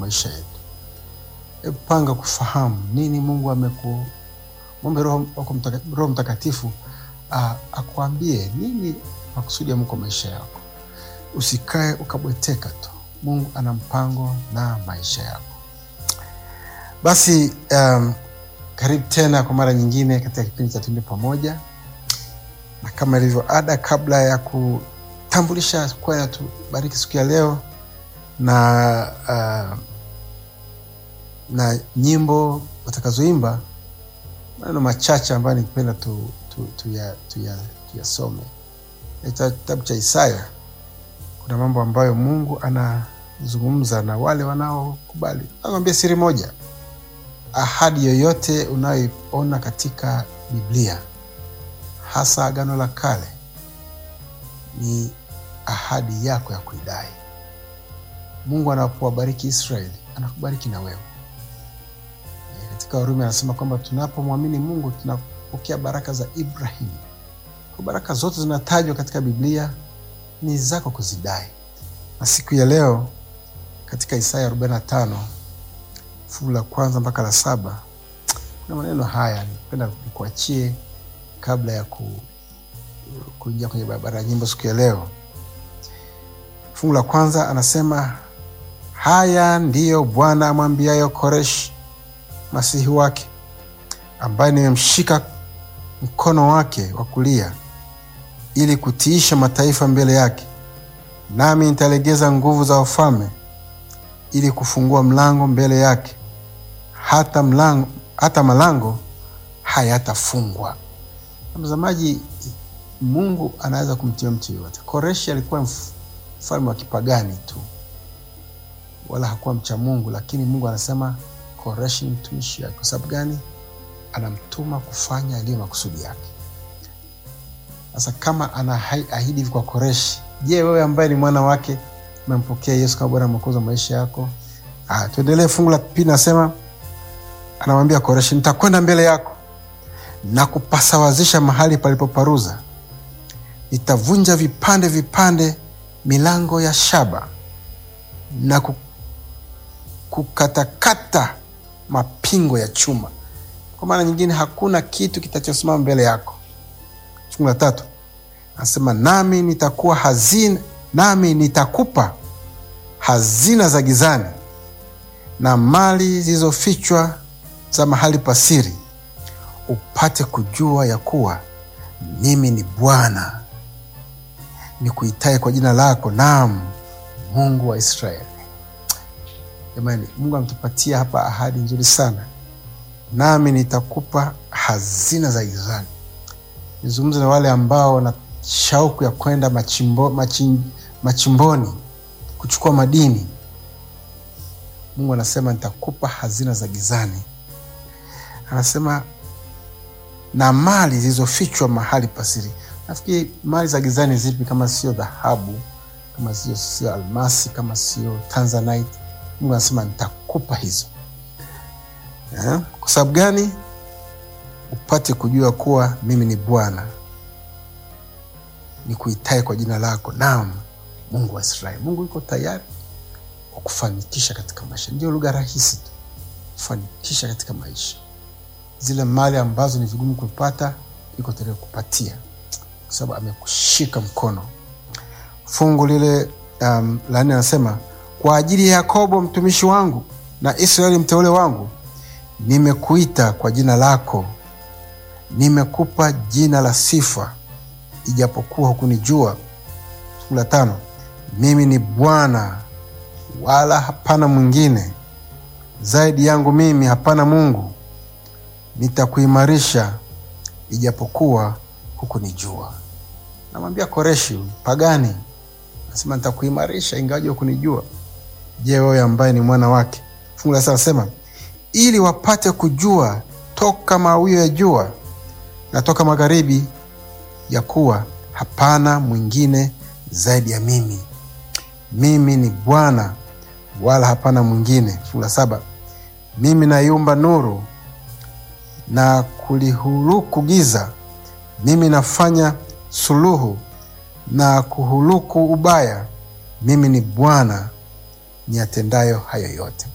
maisha yetu. Hebu panga kufahamu nini Mungu ameku mwombe Roho wako mtaka, Roho Mtakatifu a- akuambie nini makusudi ya Mungu kwa maisha yako. Usikae ukabweteka tu. Mungu ana mpango na maisha yako. Basi um, karibu tena kwa mara nyingine katika kipindi cha Tuimbe Pamoja, na kama ilivyo ada, kabla ya kutambulisha kwaya tubariki siku ya leo na uh, na nyimbo watakazoimba, maneno machache ambayo ningependa tu, tu, tuyasome tu tuya, tuyasome. Katika kitabu cha Isaya kuna mambo ambayo Mungu anazungumza na wale wanaokubali. Nakwambia siri moja, ahadi yoyote unayoiona katika Biblia, hasa Agano la Kale, ni ahadi yako ya kuidai. Mungu anapowabariki Israeli anakubariki na wewe. E, katika Warumi anasema kwamba tunapomwamini Mungu tunapokea baraka za Ibrahimu. Kwa baraka zote zinatajwa katika Biblia ni zako kuzidai. Na siku ya leo katika Isaya 45 fungu la kwanza mpaka la saba kuna maneno haya nipenda nikuachie kabla ya ku, kuingia kwenye barabara ya nyimbo siku ya leo. Fungu la kwanza anasema, haya ndiyo Bwana amwambiayo Koreshi masihi wake, ambaye nimemshika mkono wake wa kulia ili kutiisha mataifa mbele yake, nami nitalegeza nguvu za wafalme ili kufungua mlango mbele yake, hata mlango, hata malango hayatafungwa. Mtazamaji, Mungu anaweza kumtia mtu yoyote. Koreshi alikuwa mf- mfalme wa kipagani tu, wala hakuwa mcha Mungu, lakini Mungu anasema Koreshi ni mtumishi wake. Kwa sababu gani? Anamtuma kufanya yaliyo makusudi yake. Sasa kama anaahidi hivi kwa Koreshi, je, wewe ambaye ni mwana wake umempokea Yesu kama Bwana Mwokozi wa maisha yako? Ah, tuendelee. Fungu la pili nasema, anamwambia Koreshi, nitakwenda mbele yako na kupasawazisha mahali palipoparuza, nitavunja vipande vipande milango ya shaba na ku- kukatakata mapingo ya chuma. Kwa maana nyingine, hakuna kitu kitachosimama mbele yako. Fungu la tatu anasema nami nitakuwa hazina, nami nitakupa hazina za gizani na mali zilizofichwa za mahali pasiri, upate kujua ya kuwa mimi ni Bwana nikuitaye kwa jina lako, naam Mungu wa Israeli. Jamani, Mungu ametupatia hapa ahadi nzuri sana, nami nitakupa hazina za gizani. Nizungumze na wale ambao wana shauku ya kwenda machimbo, machin, machimboni kuchukua madini. Mungu anasema nitakupa hazina za gizani, anasema na mali zilizofichwa mahali pasiri. Nafikiri mali za gizani zipi kama sio dhahabu, kama sio sio almasi, kama sio tanzanite? Mungu anasema nitakupa hizo eh? Kwa sababu gani? Upate kujua kuwa mimi ni Bwana nikuitaye kwa jina lako, naam Mungu wa Israeli. Mungu yuko tayari wa kufanikisha katika maisha. Ndio lugha rahisi tu, kufanikisha katika maisha. Zile mali ambazo ni vigumu kupata, yuko tayari kupatia, kwa sababu amekushika mkono. Fungu lile um, la nne anasema kwa ajili ya Yakobo mtumishi wangu na Israeli mteule wangu, nimekuita kwa jina lako, nimekupa jina la sifa, ijapokuwa hukunijua. Fungu la tano, mimi ni Bwana wala hapana mwingine, zaidi yangu mimi hapana Mungu. Nitakuimarisha ijapokuwa hukunijua. Namwambia Koreshi pagani, nasema nitakuimarisha ingawaje hukunijua. Je, wewe ambaye ni mwana wake? Fungu la sita nasema ili wapate kujua toka mawio ya jua na toka magharibi, ya kuwa hapana mwingine zaidi ya mimi. Mimi ni Bwana wala hapana mwingine. Fungu la saba mimi naiumba nuru na kulihuluku giza, mimi nafanya suluhu na kuhuluku ubaya. Mimi ni Bwana niyatendayo hayo yote.